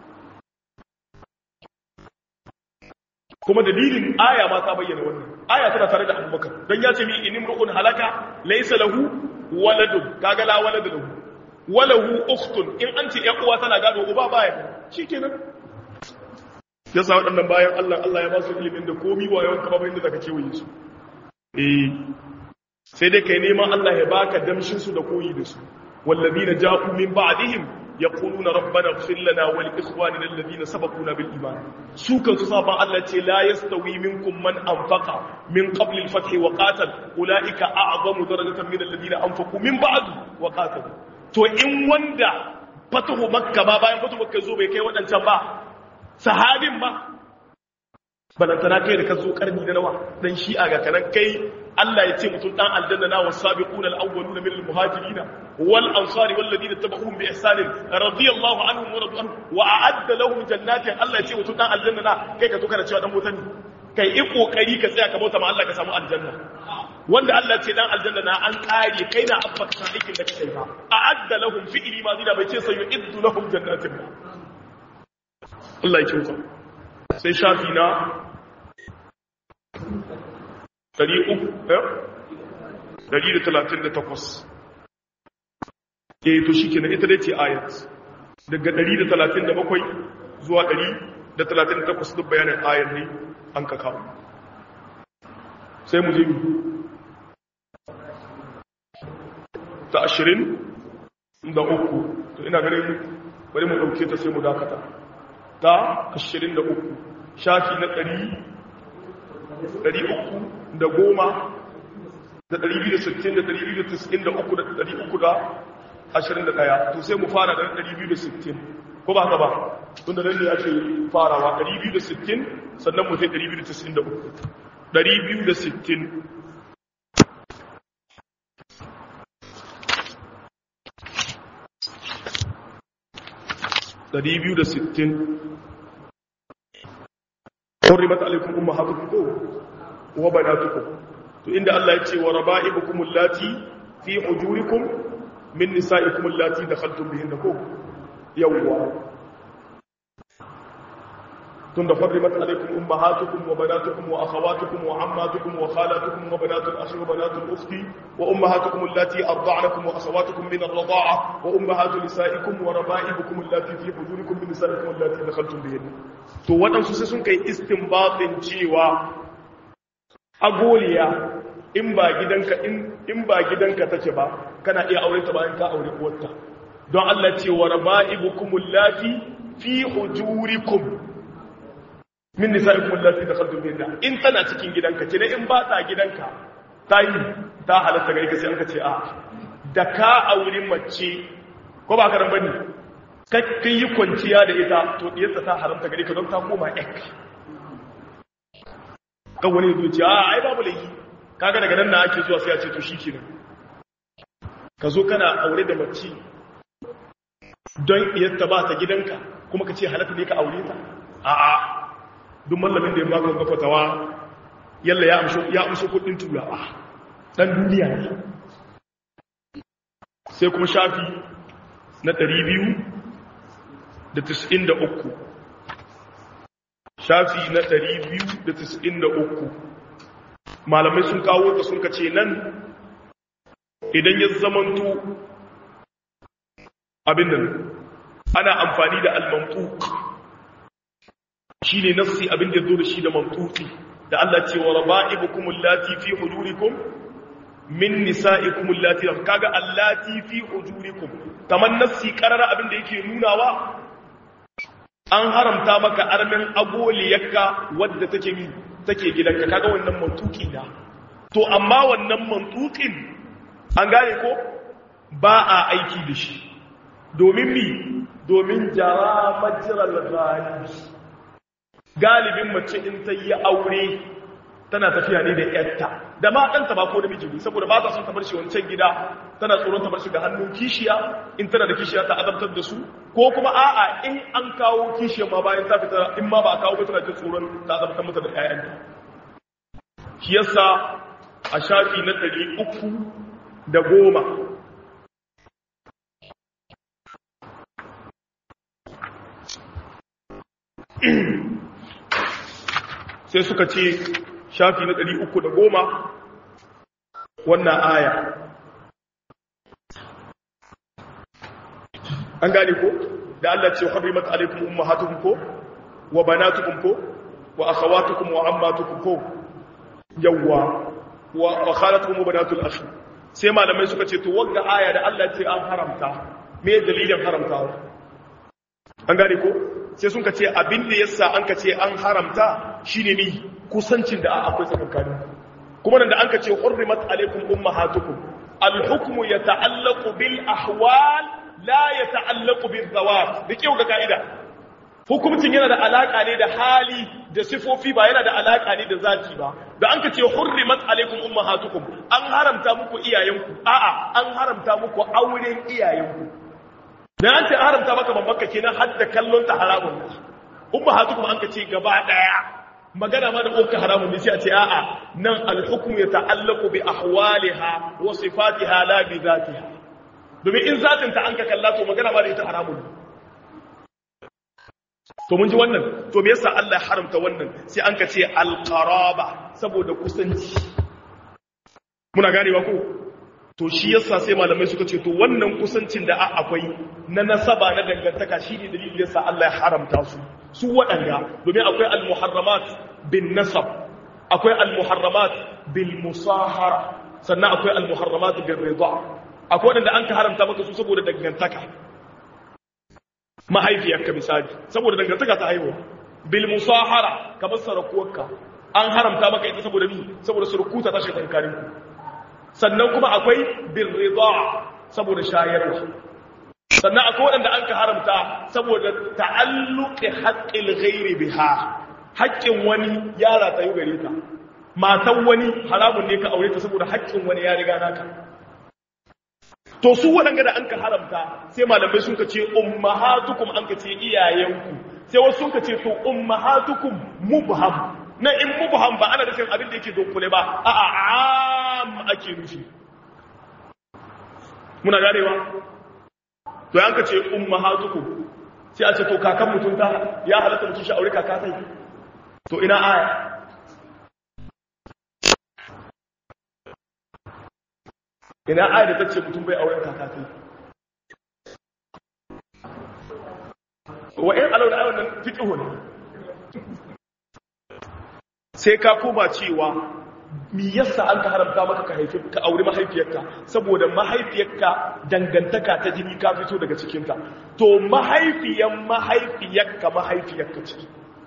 kuma dalilin aya ma ta bayyana wannan aya tana tare da abubakar don ya ce mi in imru'un halaka laysa lahu waladun kaga la walada lahu walahu ukhtun in an ce ƴan uwa tana gado uba baya shikenan yasa waɗannan bayan Allah Allah ya ba su ilimin da komi wa yawan kaba bayan da zaka kewaye su eh sai dai kai neman Allah ya baka damshin su da koyi da su wallazina ja'u min ba'dihim يقولون ربنا اغفر لنا ولإخواننا الذين سبقونا بالإيمان سوكا تصابا التي لا يستوي منكم من أنفق من قبل الفتح وقاتل أولئك أعظم درجة من الذين أنفقوا من بعد وقاتلوا تو إن وندا فتح مكة ما باين فتح مكة زوبي كي ودن تنبا صحاب ما balantana kai da ka zo karni da nawa dan shi'a ga kanan kai Allah ya ce mutum dan aljanna na wasabiqun al-awwaluna min al-muhajirin wal ansari wal ladina tabi'uhum bi ihsan radiyallahu anhum wa radu wa a'adda lahum jannatin Allah ya ce mutum dan aljanna na kai ka to kana cewa dan mutane kai i kokari ka tsaya ka bauta ma Allah ka samu aljanna wanda Allah ya ce dan aljanna na an kare kai na abba ka san aikin da kake ba a'adda lahum fi'li ma zida bai ce sayu iddu lahum jannatin Allah ya kyauta sai shafi na ɗari uku ɗari da talatin da takwas e to shi kenan ita dai ce ayat daga ɗari da talatin da bakwai zuwa ɗari da talatin da takwas duk bayanin ayat ne an ka kawo sai mu zai ta ashirin da uku to ina ganin bari mu ɗauke ta sai mu dakata ta ashirin da uku shafi na ɗari ɗari uku da goma da ɗari biyu da sittin da ɗari biyu da tis'in da uku da ɗari uku da ashirin da ɗaya to sai mu fara da ɗari biyu da sittin ko ba haka ba tun da nan ne ake farawa ɗari biyu da sittin sannan mu sai ɗari biyu da tis'in da uku ɗari biyu da sittin ɗari biyu da sittin حرمت عليكم امهاتكم وبناتكم to inda Allah ya ce wa raba'ibukum allati fi hujurikum min nisa'ikum allati dakhaltum bihinna ko yawwa tunda hurrimat alaykum ummahatukum wa banatukum wa akhawatukum wa ammatukum wa khalatukum wa banatul akhi wa banatul ukhti wa ummahatukum allati arda'nakum wa akhawatukum min ar-rida'a wa ummahatu nisa'ikum wa raba'ibukum allati fi hujurikum min nisa'ikum allati dakhaltum bihinna to waɗansu sai sun kai istinbatin cewa agoliya in ba gidanka in ba gidanka take ba kana iya aure ta bayan ka aure uwarta don Allah ce wa raba'ibukum allati fi hujurikum min nisa'ikum allati dakhaltum bihinna in tana cikin gidanka kina in ba ta gidanka ta yi ta halatta gari ka sai aka ce a da ka auri mace ko ba ka bane ka yi kwanciya da ita to diyarta ta haramta gari ka don ta koma yakka kan wani zuwa ce a ai babu laifi kaga daga nan na ake zuwa sai a ce to shikenan ka zo kana aure da mace don iyarta ba ta gidanka kuma ka ce halatta ne ka aure ta a'a duk mallamin da ya baka ga fatawa yalla ya amshi ya amshi kudin turawa dan duniya ne sai kuma shafi na 293 shafi na 293 malamai sun kawo ta sun kace nan idan ya zamanto abin nan ana amfani da al-mantuq shine nassi abin da zo da shi da mantuqi da Allah ce wa raba'ibukum allati fi hujurikum min nisa'ikum allati kaga allati fi hujurikum kaman nassi karara abin da yake nunawa an haramta maka armin agoliyarka wadda take mi take gidanka kaga wannan mantuqi da to amma wannan mantuqin an gane ko ba a aiki da shi domin mi domin jara majiral galibi galibin mace in ta yi aure tana tafiya ne da yarta da ma ɗanta ba ko da miji saboda ba ta son ta bar shi wancan gida tana tsoron ta bar shi ga hannun kishiya in tana da kishiya ta azabtar da su ko kuma a'a in an kawo kishiya ma bayan ta fita in ma ba a kawo ba tana jin tsoron ta azabtar mata da ƴaƴanta shi yasa a shafi na ɗari uku da goma sai suka ce shafi na ɗari uku da goma wannan aya an gane ko da Allah ce harimat alaikum ummahatukum ko wa banatukum ko wa akhawatukum wa ammatukum ko yawwa wa khalatukum wa banatul akhi sai malamai suka ce to wanda aya da Allah ce an haramta me dalilin haramtawa an gane ko sai sun ka ce abin da yasa an ka ce an haramta shine ni kusancin da akwai tsakankani kuma nan da an ka ce hurrimat alaikum ummahatukum al-hukmu yata'allaqu bil ahwal la yata'allaqu bil zawat da kiyo ga kaida hukuncin yana da alaka ne da hali da sifofi ba yana da alaka ne da zati ba da an ka ce hurrimat alaikum ummahatukum an haramta muku iyayenku a'a an haramta muku auren iyayenku dan an ce haramta maka babbanka kenan har da kallon ta haramun ne ummahatukum an ka ce gaba daya magana ma da ƙoƙa haramun ne sai a ce a'a nan alhukum ya ta'allaku bi ahwaliha wa sifatiha la bi zatiha domin in zatin ta an ka kalla to magana ma da ita haramun to mun ji wannan to me yasa Allah ya haramta wannan sai an ka ce alqaraba saboda kusanci muna ganewa ko to shi yasa sai malamai suka ce to wannan kusancin da akwai na nasaba na dangantaka shine dalilin yasa Allah ya haramta su su waɗanda domin akwai al-muharramat bin nasab akwai al-muharramat bil musahara sannan akwai al-muharramat bin rida akwai waɗanda an ka haramta maka su saboda dangantaka mahaifiyarka misali saboda dangantaka ta haihuwa bil musahara kamar sarakuwarka an haramta maka ita saboda ni saboda surukuta ta shiga tsakanin ku sannan kuma akwai bin rida saboda shayarwa sannan akwai waɗanda an ka haramta saboda ta'alluqi haqqil ghairi biha haƙƙin wani yara tsayu gare ta matan wani haramun ne ka aure ta saboda haƙƙin wani ya riga naka to su waɗanda da an ka haramta sai malamai sun ka ce ummahatukum an ka ce iyayenku sai wasu sun ka ce to ummahatukum mubham na in mubham ba ana nufin abin da yake dokule ba a'a am ake nufi muna ganewa to yanka ce ummahatukum sai a ce to kakan mutum ta ya halatta mutum shi aure kaka sai to ina aya ina aya da tace mutum bai auren kaka sai wa in alau da ayon nan fiqhu ne sai ka koma cewa mi yasa an ka haramta maka ka haifi ka auri mahaifiyarka saboda mahaifiyarka dangantaka ta jini ka fito daga cikinta to mahaifiyan mahaifiyarka mahaifiyarka ce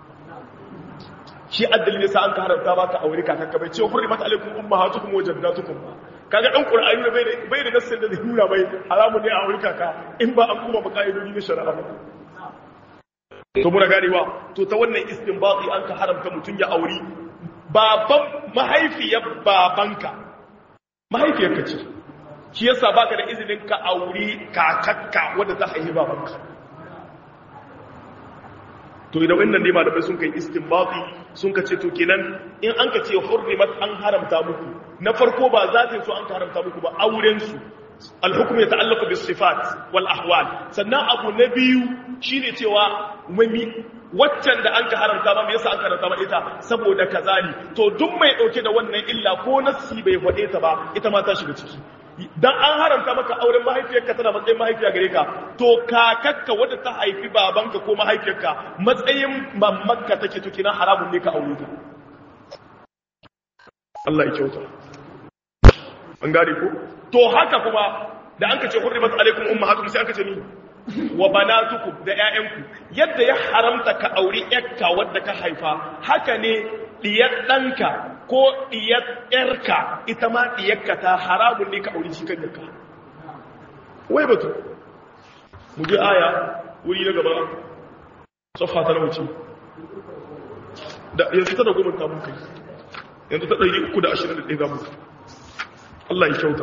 shi addalin yasa an ka haramta maka auri kakanka bai ce hurrimat alaikum ummahatukum wa jaddatukum kaga dan qur'ani bai da bai da nassin da zai nuna bai haramun ne a auri kaka in ba an kuma makaidodi na shari'a ba to muna ganewa to ta wannan istinbati an ka haramta mutun ya auri baban mahaifiyar babanka mahaifiyarka ce shi yasa baka da izinin ka auri kakakka wadda ta haihi babanka to idan wannan ne malamai sun kai istinbati sun ka ce to kenan in an ka ce hurrimat an haramta muku na farko ba za ta so an ka haramta muku ba auren su alhukum ya ta'allaqu bis sifat wal ahwal sannan abu na biyu shine cewa mami waccan da an ka haramta ba me yasa an haramta ba ita saboda kaza ne to duk mai dauke da wannan illa ko nasi bai fade ta ba ita ma ta shiga ciki dan an haramta maka auren mahaifiyarka tana matsayin mahaifiya gare ka to kakakka wadda ta haifi babanka ko mahaifiyarka matsayin mamanka take to kina haramun ne ka aure ta Allah ya kyauta an gane ko to haka kuma da an kace hurrimat alaikum ummahatukum sai an kace ni wa banatukum da ƴaƴanku yadda ya haramta ka auri ƴarka wadda ka haifa haka ne diyar ɗanka ko diyar ƴarka ita ma diyarka ta haramun ne ka auri shi kan yarka wai batu mu je aya wuri na gaba safa ta nauci da yanzu ta da goma ta mun kai yanzu ta ɗari uku da ashirin da ɗaya za mu Allah ya kyauta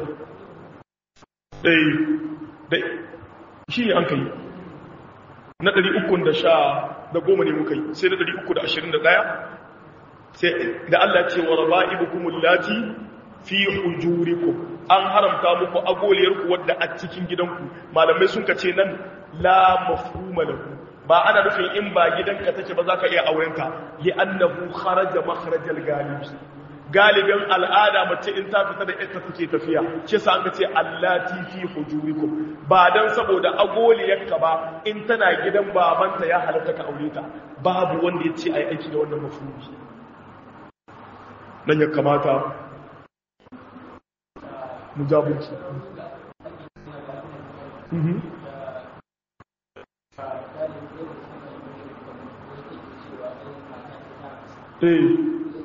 ɗai shi ne an ka yi na ɗari uku da sha da goma ne muka yi sai na ɗari uku da ashirin da ɗaya sai da Allah ce wa raba ibu kuma lati fi hujuriku an haramta muku agoliyarku wadda a cikin gidanku malamai sun ka ce nan la mafhuma lahu ba ana nufin in ba gidanka take ba za ka iya aurenta li annahu kharaja makharajal galibi galibin al'ada mace in ta fita da ita take tafiya shi sa an ce allati fi hujurikum ba dan saboda agoliyarka ba in tana gidan babanta ya halatta ka aure ta babu wanda ya ce ai aiki da wannan mafhumi nan ya kamata mu jabunci Eh.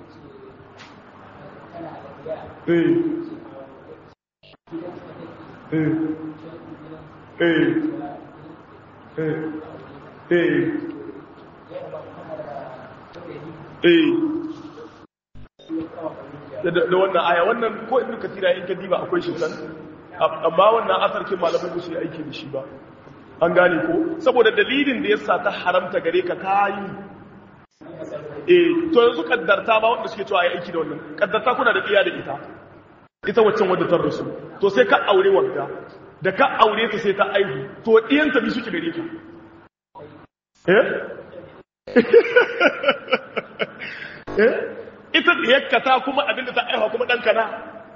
da wannan aya wannan ko ibn kasira in ka diba akwai shi san amma wannan asarkin malamai ba su yi aiki da shi ba an gane ko saboda dalilin da yasa ta haramta gare ka kayi eh to yanzu kaddarta ba wanda suke cewa ai aiki da wannan kaddarta kuna da iya da ita ita waccan wadda ta rasu to sai ka aure wadda da ka aure ta sai ta aihu to ɗiyanta bi suke gare ka eh eh ita ɗiyarka ta kuma abinda ta aihuwa kuma ɗanka na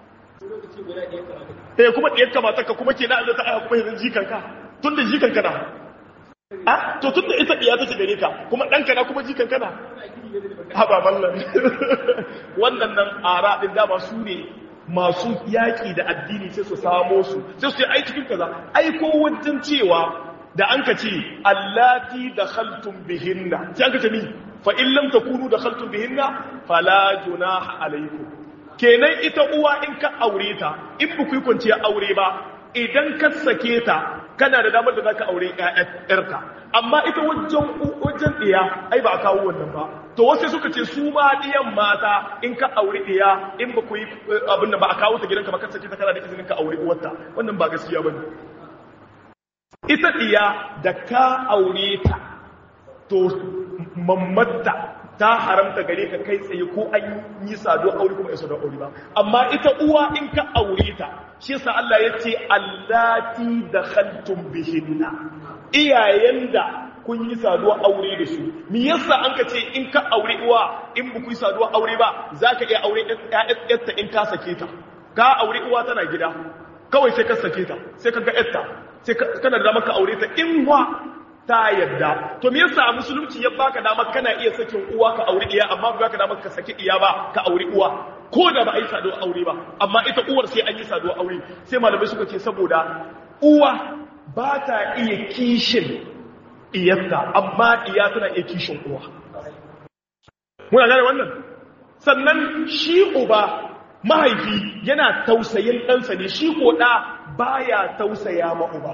eh kuma ɗiyarka matarka kuma ke na abinda ta aihuwa kuma yanzu jikanka tun da jikanka na a to tun da ita ɗiya take gare ka kuma ɗanka na kuma jikanka na haɓa mallan wannan nan ara ɗin dama su ne masu yaƙi da addini sai su samo su sai su yi ai cikin kaza ai ko wajen cewa da an ka ce allati da khaltum bihinna sai an ka ce ni fa in lam takunu da khaltum bihinna fala junaha alaykum kenan ita uwa in ka aure ta in ba ku yi kwanciya aure ba idan ka sake ta kana da damar da zaka aure ƴaƴarka amma ita wajen wajen diya ai ba a kawo wannan ba to wasu suka ce su ma diyan mata in ka aure diya in ba ku yi abin da ba a kawo ta gidanka ba ka sake ta kana da izinin ka aure uwarta wannan ba gaskiya bane ita diya da ka aure ta to mammatta ta haramta gare ka kai tsaye ko an yi sado aure kuma ya sado aure ba amma ita uwa in ka aure ta shi yasa Allah ya ce allati dakhaltum bihinna iyayen da kun yi saduwa aure da su me yasa an ka ce in ka aure uwa in ba ku yi saduwa aure ba zaka iya aure ƴaƴarta in ka sake ta ka aure uwa tana gida kawai sai ka sake ta sai ka ga ƴarta sai kana da maka aure ta in wa ta yadda to me yasa musulunci ya baka dama kana iya sakin uwa ka aure iya amma ba ka dama ka saki iya ba ka aure uwa ko da ba a yi saduwa aure ba amma ita uwar sai an yi saduwa aure sai malamai suka ce saboda uwa ba ta iya kishin iyarta amma iya tana iya kishin uwa muna gane wannan sannan shi uba mahaifi yana tausayin ɗansa ne shi ko ɗa baya tausaya ma uba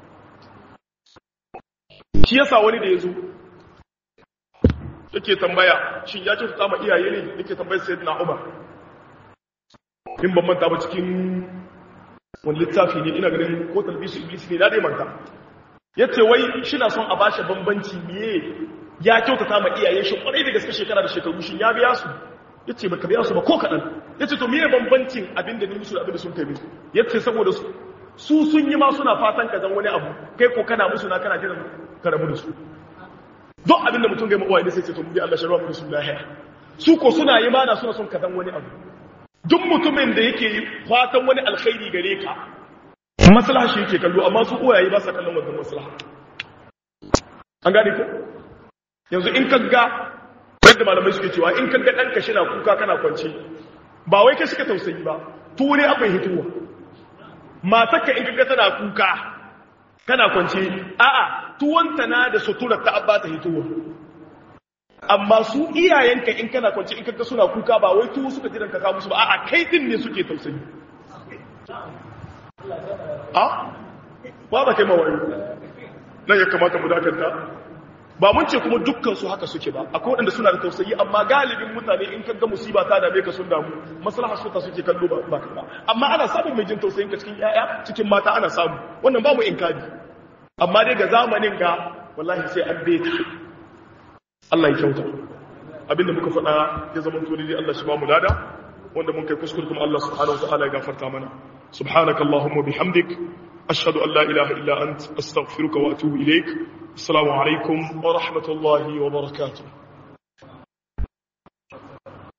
shi yasa wani da ya zo yake tambaya shin ya ce ta ma iyaye ne yake tambayar sai na umar in ban manta ba cikin wani littafi ne ina ganin ko talbisu iblis ne na dai manta ya ce wai shi na son a bashi bambanci miye ya kyautata ma iyayen shi kwarai da gaske shekara da shekaru shi ya biya su ya ce baka biya su ba ko kaɗan ya ce to miye bambancin abin da ni musu da abin da sun kai musu ya ce saboda su su sun yi ma suna fatan ka zan wani abu kai ko kana musu na kana jiran ka rabu da su don abin da mutum ga mawa ne sai ce to mu bi Allah sharwa mu su lahiya su ko suna yi mana suna son ka zan wani abu duk mutumin da yake fatan wani alkhairi gare ka maslaha shi yake kallo amma su uwaye ba sa kallon wannan maslaha an gane ko yanzu in kaga yadda malamai suke cewa in kaga ɗanka shi na kuka kana kwance ba wai kai suka tausayi ba ture akwai hituwa matakka in kaga tana kuka kana kwance a'a tuwanta na da suturar ta abba ta hituwa amma su iyayenka in kana kwance in kaga suna kuka ba wai tuwo suka jiran ka musu ba a'a kai din ne suke tausayi a ba ba kai mawayo nan ya kamata mu dakanta ba mun ce kuma dukkan su haka suke ba akwai waɗanda suna da tausayi amma galibin mutane in kaga musiba ta dame ka sun damu maslaha su ta suke kallo ba ba amma ana samun mai jin tausayin ka cikin yaya cikin mata ana samu wannan ba mu inkari amma dai ga zamanin ga wallahi sai an beta Allah ya kyauta abinda muka faɗa ya zama to dai Allah shi ba mu lada wanda mun kai kuskure kuma Allah subhanahu wa ta'ala ya gafarta mana subhanaka allahumma bihamdik ashhadu an la ilaha illa ant astaghfiruka wa atubu ilaik assalamu alaikum wa rahmatullahi wa barakatuh